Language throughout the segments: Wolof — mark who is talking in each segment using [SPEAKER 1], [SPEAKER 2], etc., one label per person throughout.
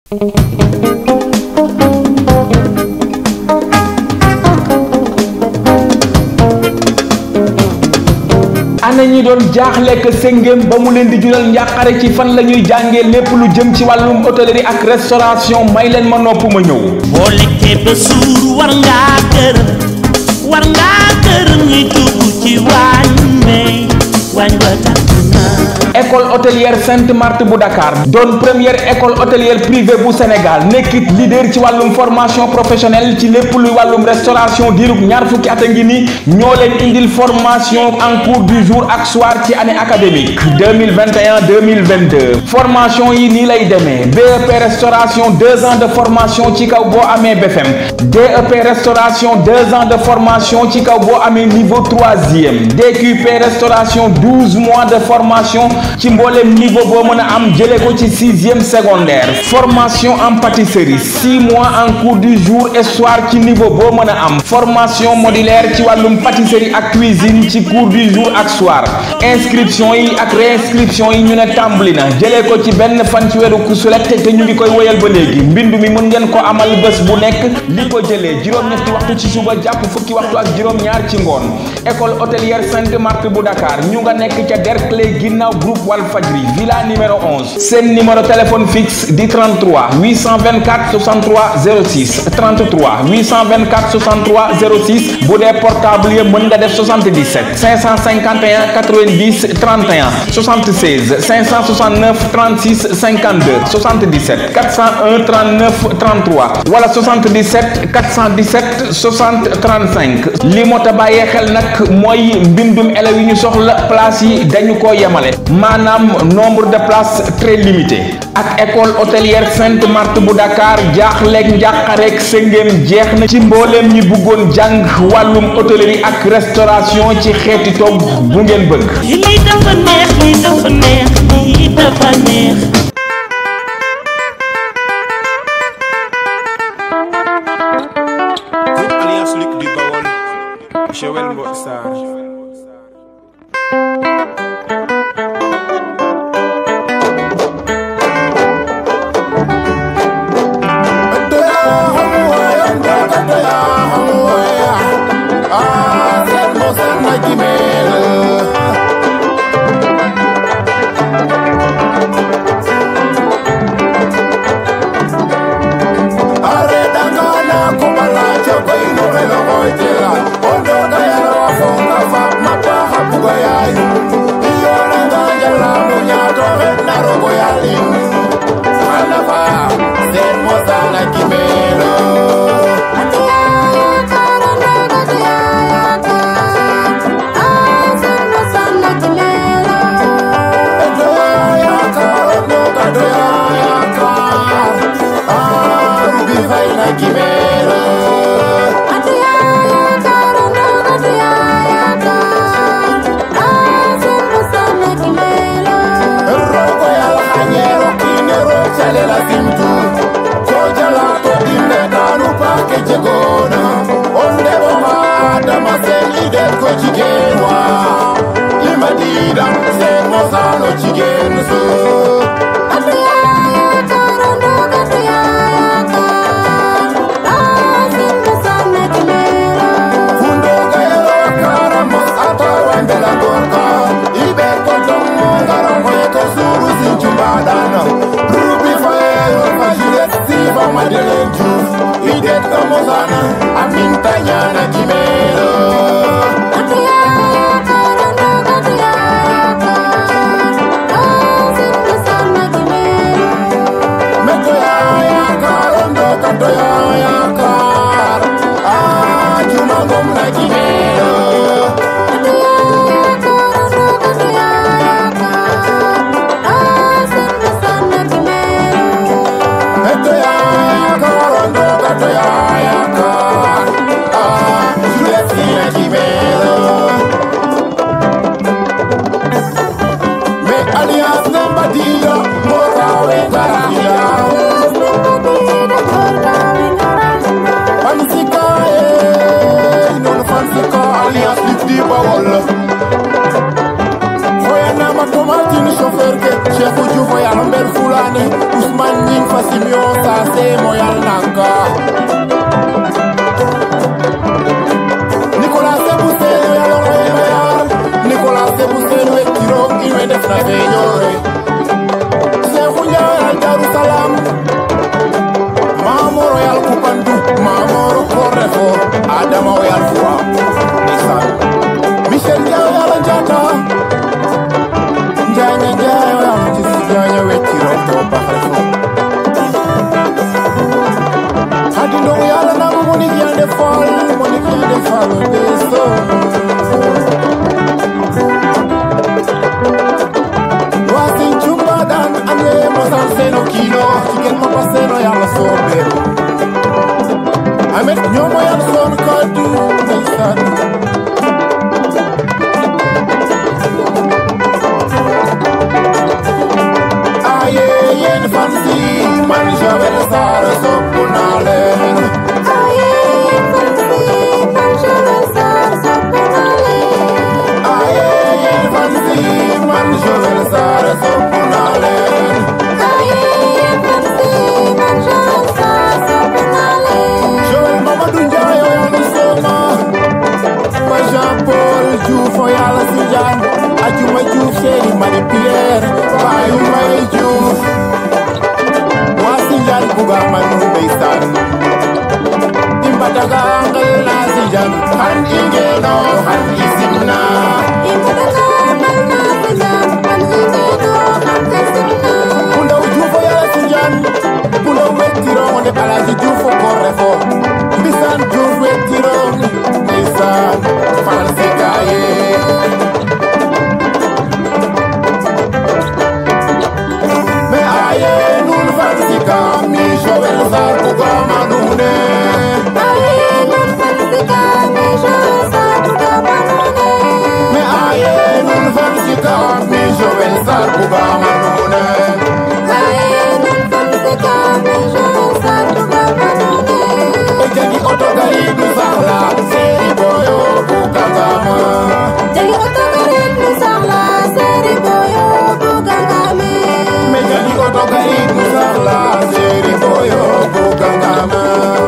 [SPEAKER 1] ana ñi doon jaaxlekk séngéem ba mu leen di jural njàqare ci fan la ñuy jàngee lépp lu jëm ci wàllum hôtellerie ak restauration may leen ma nopp ma ñëw
[SPEAKER 2] boo lekkee ba suur war ngaa gërëm war ngaa gërëm ñi dugg ci waañ may waañ wa tàkk na
[SPEAKER 1] école hôtelière Sainte Marthe bu Dakar doon première école hôtelière privée bu Sénégal nekkit leader ci wàllum formation professionnelle ci lépp luy wàllum restauration diirub ñaar fukki at a ngi ni ñoo leen indil formation en cours du jour ak soir ci année académique 2021 2022 formation yi nii lay demee BEP restauration deux ans de formation ci kaw boo amee BFM DEP restauration deux ans de formation ci kaw boo amee niveau troisième DQP restauration douze mois de formation ci mboolem niveau boo mën a am jëlee ko ci sixième secondaire formation en pâtisserie six mois en cours du jour et soir ci niveau boo mën a am formation modulaire ci wàllum pâtisserie ak cuisine ci cours du jour ak soir inscription yi ak réinscription yi ñu ne tàmbali na jëlee ko ci benn fan ci weeru kusulet te ñu ngi koy woyal ba léegi mbindu mi mën ngeen ko amal bés bu nekk li ko jëlee juróom-ñetti waxtu ci suba jàpp fukki waxtu ak juróom-ñaar ci ngoon école hôtelière Sainte Marthe bu Dakar ñu nga nekk ca Derklé ginnaaw groupe Walfadjri villa numéro 11 seen numéro téléphone fixe di 33 824 63 06 33 824 63 06 bu dee portable yi mën nga def 77 551 90 31 76 569 36 52 77 401 39 33 wala 77 417 60 35 li moo ta bàyyee xel nag mooy mbindum élèves yi ñu soxla place yi dañu ko yemale maanaam nombre de places très limité ak école hôtelière Sainte Marthe bu Dakar jaaxleeg njàqareeg sëngéem jeex na ci mbooleem ñi bëggoon jàng wàllum hôtellerie ak restauration ci xeeti togg bu ngeen bëgg
[SPEAKER 2] lii dafa neex lii dafa neex lii dafa neex
[SPEAKER 3] Groupe Alliance Luc du Bawol, Joël Mbotsar.
[SPEAKER 4] Cheikh Diouf ya Lambert Foulane Ousmane Ning Fassimio sase moyal nanka Nicolas Sebuseno yalo royal Nicolas Sebuseno e tiro iwe def na feñore Seexu Njaay Jerusalem Maamo royal kupandu Maamo kor refo Adama royal fwa Isan Michel Njaay yalo njata Njanya Njaay yalo jisi Njanya we tiro to bax refo Hadi ndong yalo namu monik yande fal Monik yande fal Beso Wasin chumba dan ane mosal seno kino Chicken papa seno yalo sobe Amet nyomo yalo son kadu Naisan Aye yen fancy Man javel sar sopunalen Aye yen fancy Man javel sar sopunalen Joel Mamadou Ndiaye yalo soma Ma Jean Paul Diouf o yalo Sinjan Ajuma Diouf Seri Marie Pierre Bayu May Diouf Wa Sinjan buga manu ndeysaan Imbataga angal na Sinjan Han ingeno han isimna Kundaw Diouf o yalo Sinjan Kundaw wettirong nde Alaji Diouf o korrefo Mbisan Diouf wettirong ndeysaan false gaye Me aye nun fansika mi Joel Sar bugama nune Me aye nun fansika mi Joel Sar bugama nune E jagi oto gari du sahla Seri boyo bugagama Me jagi oto gari du sahla Seri boyo bugagama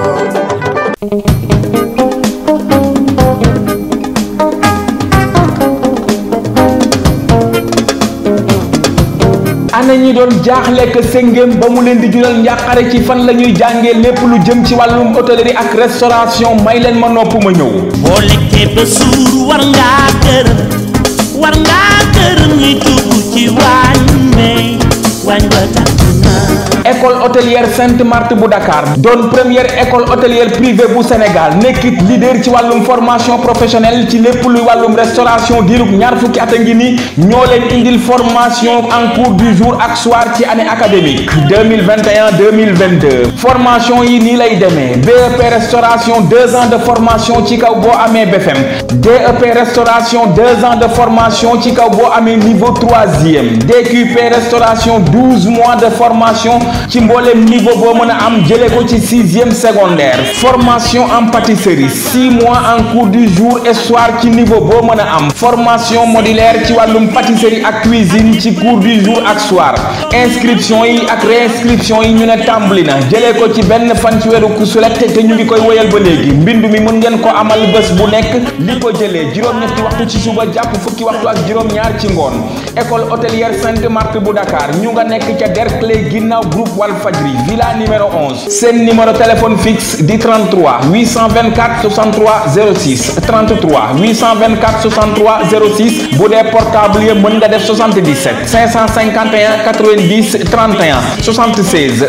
[SPEAKER 1] ana ñi doon jaaxle que sëngéem ba mu leen di jural njàqare ci fan la ñuy jàngee lépp lu jëm ci wàllum hôtellerie ak restauration may leen ma nopp ma ñëw
[SPEAKER 2] boo lekkee ba suur war ngaa gërëm war ngaa gërëm ñi dugg ci waañ may waañ wa tàkk na
[SPEAKER 1] école hôtelière Sainte Marthe bu Dakar doon première école hôtelière privée bu Sénégal nekkit leader ci wàllum formation professionnelle ci lépp luy wàllum restauration diirub ñaar fukki at a ngi ni ñoo leen indil formation en cours du jour ak soir ci année académique 2021 2022 formation yi nii lay demee BEP restauration deux ans de formation ci kaw boo amee BFM DEP restauration deux ans de formation ci kaw boo amee niveau troisième DQP restauration douze mois de formation ci mboolem niveau boo mën a am jëlee ko ci sixième secondaire formation en pâtisserie six mois en cours du jour et soir ci niveau boo mën a am formation modulaire ci wàllum pâtisserie ak cuisine ci cours du jour ak soir inscription yi ak réinscription yi ñu ne tàmbali na jëlee ko ci benn fan ci weeru kusulet te ñu ngi koy woyal ba léegi mbindu mi mën ngeen ko amal bés bu nekk li ko jëlee juróom-ñetti waxtu ci suba jàpp fukki waxtu ak juróom-ñaar ci ngoon école hôtelière Sainte Marthe bu Dakar ñu nga nekk ca Derklé ginnaaw groupe Walfadjri villa numéro 11 seen numéro téléphone fixe di 33 824 63 06 33 824 63 06 bu dee portable yi mën nga def 77 551 90 31 76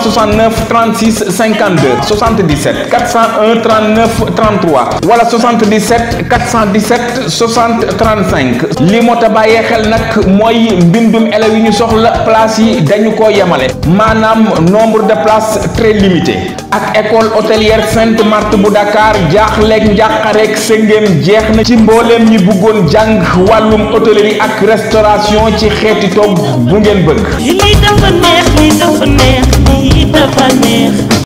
[SPEAKER 1] 569 36 52 77 401 39 33 wala 77 417 60 35 li moo ta bàyyee xel nag mooy mbindum élèves yi ñu soxla place yi dañu ko yemale maanaam nombre de places très limité ak école hôtelière Sainte Marthe bu Dakar jaaxleeg njàqareeg sëngéem jeex na ci mbooleem ñi bëggoon jàng wàllum hôtellerie ak restauration ci xeeti togg bu ngeen bëgg
[SPEAKER 2] lii dafa neex lii dafa neex lii dafa neex